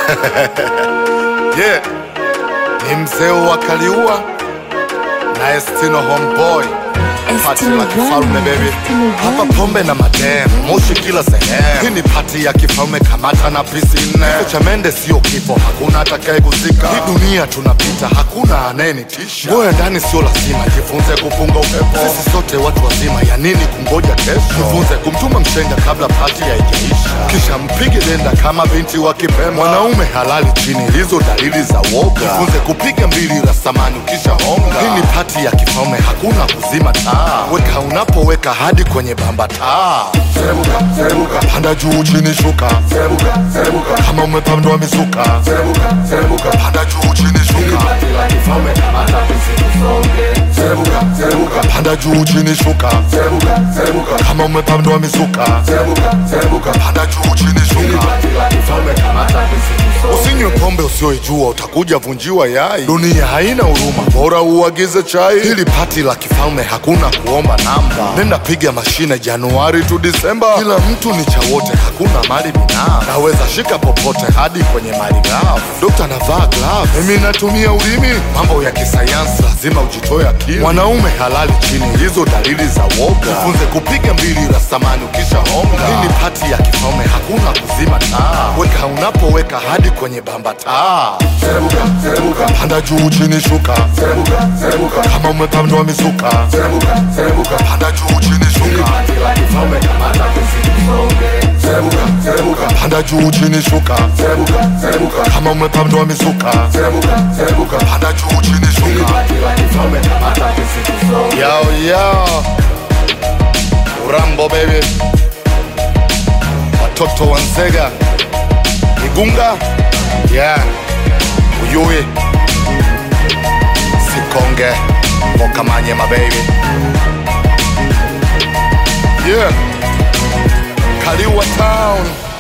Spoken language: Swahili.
yeah. Ni mzee wa Kaliua na Estino homeboy Pati la kifalme baby, hapa pombe na madem, moshi kila sehemu. Hii ni pati ya kifalme, kamata na pisi nne. Kifo cha mende sio kifo, hakuna atakaye kuzika. Hii dunia tunapita, hakuna anayenitisha. Ngoja ndani sio lazima, jifunze kupunga upepo. Sisi sote watu wazima, ya nini kungoja kesho? Jifunze kumtuma mshenga kabla pati haijaisha, kisha mpige denda kama binti wa Kipemba. Mwanaume halali chini, hizo dalili za woga. Jifunze kupiga mbili rasamani ukisha honga. Hii ni pati ya kifalme, hakuna kuzima taa. Weka unapoweka hadi kwenye bamba taa. Serebuka, serebuka, panda juu chini shuka. Serebuka, serebuka, kama umepandwa mizuka. Serebuka, serebuka, panda juu chini shuka. Serebuka, serebuka, panda juu chini shuka. Serebuka, serebuka, kama umepandwa mizuka. Serebuka, serebuka, panda juu chini shuka. Usinywe pombe usioijua, utakuja vunjiwa yai. Dunia haina huruma, bora uagize chai. Hili pati la kifalme, hakuna kuomba namba. Nenda piga mashine Januari tu Disemba. Kila mtu ni cha wote, hakuna mali binafsi. Naweza shika popote hadi kwenye mali ghafi. Dokta navaa glove, mimi natumia ulimi. Mambo ya kisayansi lazima ujitoe akili. Mwanaume halali chini, hizo dalili za woga. Jifunze kupiga mbili rasamani ukisha honga. Hii ni pati ya kifalme, hakuna kuzima taa. Weka unapoweka hadi kwenye bamba taa. Serebuka, serebuka, panda juu chini shuka. Serebuka, serebuka, kama umepandwa mizuka. Serebuka, serebuka, panda juu chini shuka. Serebuka, serebuka, panda juu chini shuka. Serebuka, serebuka, kama umepandwa mizuka. Serebuka, serebuka, panda juu chini shuka. Yo, yo. Urambo baby, watoto wa Nzega, Igunga, yeah, Uyui, Sikonge, Mokamanye my baby, yeah, Kaliwa town.